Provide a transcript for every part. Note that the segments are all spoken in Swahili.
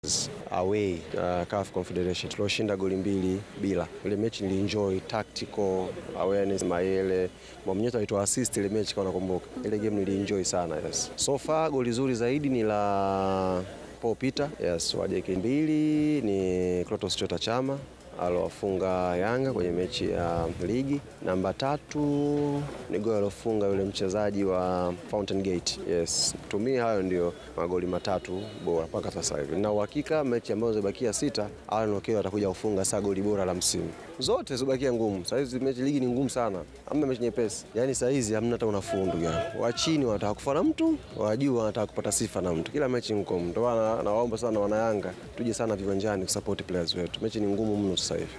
away uh, CAF Confederation tulioshinda goli mbili bila. Ile mechi nilienjoy tactical awareness Mayele Mwamnyeto alitoa assist ile mechi kama nakumbuka. Ile game nilienjoy sana yes. So far goli zuri zaidi ni la Paul Peter yes, wa JK mbili ni Clatous Chota Chama alowafunga Yanga kwenye mechi ya ligi. Namba tatu ni goli alofunga yule mchezaji wa Fountain Gate. Yes, tumia hayo ndio magoli matatu bora mpaka sasa hivi, na uhakika mechi ambazo zibakia sita, Alan Okello atakuja kufunga saa goli bora la msimu. Zote zibakia ngumu. Saa hizi mechi ligi ni ngumu sana, hamna mechi nyepesi. Yaani saa hizi hamna hata unafuu ndugu yangu. Wa chini wanataka kufa na mtu, wa juu wanataka kupata sifa na mtu. Kila mechi ngumu. Ndio maana nawaomba sana wana Yanga tuje sana viwanjani kusupport players wetu. Mechi ni ngumu mno sasa hivi.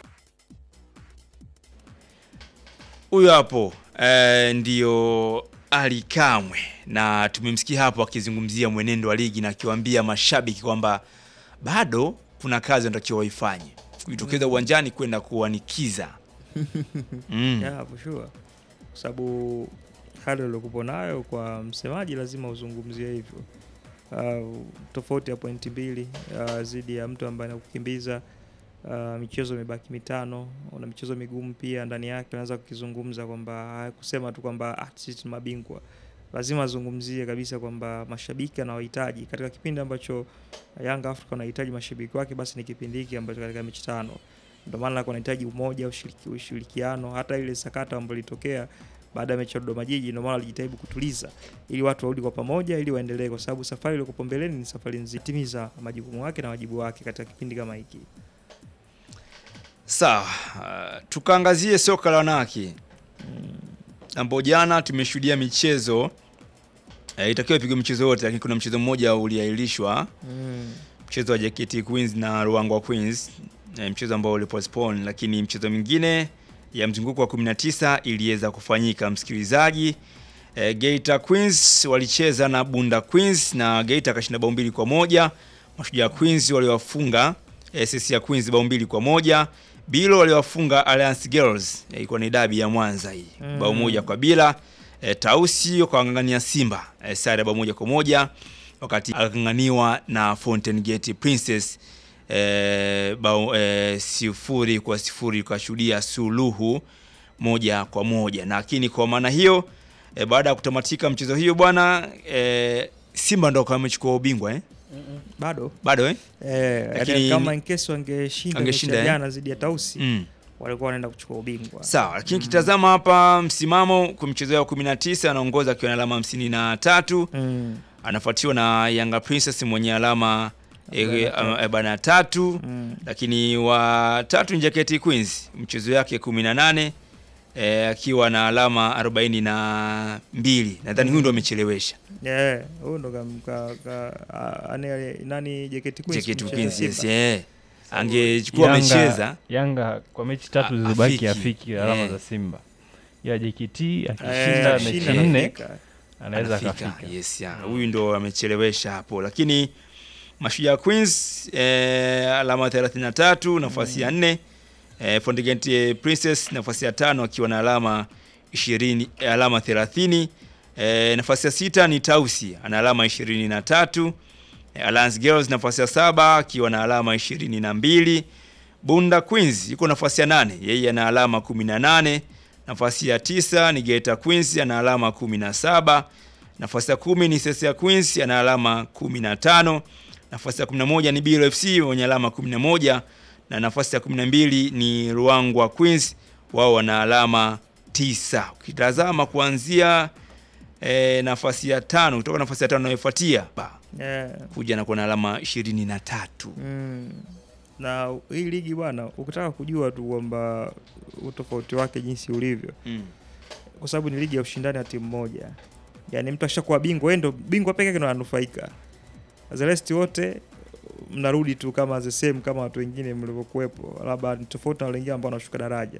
Huyo hapo eh, ndio Ali Kamwe na tumemsikia hapo akizungumzia mwenendo wa ligi na akiwaambia mashabiki kwamba bado kuna kazi wanatakiwa waifanye kujitokeza uwanjani kwenda kuwanikiza mm. Yeah, for sure. Kwa sababu hali uliokupo nayo kwa msemaji lazima uzungumzie hivyo. Uh, tofauti ya pointi mbili uh, zidi ya mtu ambaye anakukimbiza uh, michezo imebaki mitano, una michezo migumu pia ndani yake. Unaweza kukizungumza kwamba kusema tu kwamba ah, sisi ni mabingwa, lazima azungumzie kabisa kwamba mashabiki anawahitaji katika kipindi ambacho Yanga Africa wanahitaji mashabiki wake, basi ni kipindi hiki ambacho katika mechi tano ndio maana kunahitaji umoja, ushiriki, ushirikiano. Hata ile sakata ambayo ilitokea baada ya mechi ya Dodoma Jiji, ndio maana walijitahidi kutuliza ili watu warudi kwa pamoja, ili waendelee, kwa sababu safari iliyokuwa mbeleni ni safari nzima. Timiza majukumu yake na wajibu wake katika kipindi kama hiki. Sawa, uh, tukaangazie soka la wanawake ambao jana tumeshuhudia michezo eh, itakiwa ipigwe michezo yote, lakini kuna mchezo mmoja uliahirishwa, Mm. mchezo wa JKT Queens na Ruangwa Queens, eh, mchezo ambao ulipostpone, lakini mchezo mwingine ya mzunguko wa 19 iliweza kufanyika. Msikilizaji, eh, Geita Queens walicheza na Bunda Queens na Geita akashinda bao mbili kwa moja. Mashujaa Queens waliwafunga SS ya Queens bao mbili kwa moja. Bilo waliwafunga Alliance Girls, eh, ilikuwa ni dabi ya Mwanza hii Mm. bao moja kwa bila. E, Tausi wakawang'ang'ania Simba e, sare ya bao moja kwa moja wakati akang'aniwa na Fountain Gate Princess e, bao e, sifuri kwa sifuri kashuhudia suluhu moja kwa moja, lakini kwa maana hiyo e, baada ya kutamatika mchezo hiyo bwana e, Simba ndo kama amechukua ubingwa eh? Bado bado eh? eh, Lakini- kama in case wangeshinda mechi Angeshinda, ya eh? jana dhidi ya Tausi mm. walikuwa wanaenda kuchukua ubingwa. Sawa, lakini kitazama hapa msimamo kwa mchezo wa 19 anaongoza akiwa na alama 53 Mm. anafuatiwa na Yanga Princess mwenye alama Arobaini na tatu. arobaini na tatu Mm. lakini wa tatu ni JKT Queens mchezo yake 18 eh, akiwa na alama arobaini na mbili nadhani huyu ndo amechelewesha Yeah, huyu ndo kam- ka, ka, a- ane- nani JKT Queens JKT kumcheza Queens yes, Simba. eh. angechukua Yanga- amecheza Yanga kwa mechi tatu A- zilizobaki afiki. afiki alama Eh. za Simba, ila JKT Eh, akishinda mechi akishinda nne anafika. anaweza anafika akafika. yes, ya. huyu ndo amechelewesha hapo lakini Mashujaa Queens eh, alama 33 nafasi ya nne eh, Fountain Princess nafasi ya tano akiwa na alama 20 eh, alama 30 eh, nafasi ya sita ni Tausi ana alama 23 eh, Alliance Girls nafasi ya saba akiwa na alama 22 Bunda Queens yuko nafasi ya nane yeye ana alama 18 nafasi ya tisa ni Geita Queens ana alama 17 nafasi ya kumi ni Sesia Queens ana alama 15 nafasi ya 11 ni Biro FC wenye alama 11 na nafasi ya 12 ni Ruangwa Queens wao wana alama tisa. Ukitazama kuanzia e, nafasi ya tano kutoka nafasi ya tano inayofuatia ba, Yeah. kuja na kuwa na alama 23. Mm. Na hii ligi bwana, ukitaka kujua tu kwamba utofauti wake jinsi ulivyo, Mm. kwa sababu ni ligi ya ushindani wa timu moja, yaani mtu akishakuwa bingwa, yeye ndo bingwa peke yake ndo ananufaika, the rest wote mnarudi tu kama the same kama watu wengine mlivyokuwepo, labda ni tofauti na wale wengine ambao wanashuka daraja.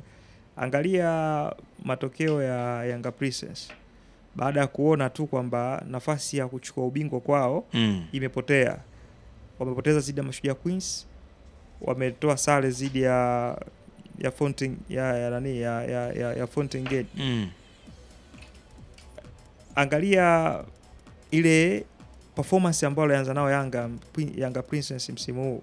Angalia matokeo ya Yanga Princess baada ya kuona tu kwamba nafasi ya kuchukua ubingwa kwao Mm. imepotea. Wamepoteza zidi ya Mashujaa Queens, wametoa sare zidi ya ya Fountain ya ya nani ya ya, ya, ya Fountain Gate. Mm. Angalia ile performance ambayo alianza nao Yanga Pri- Yanga Princess msimu huu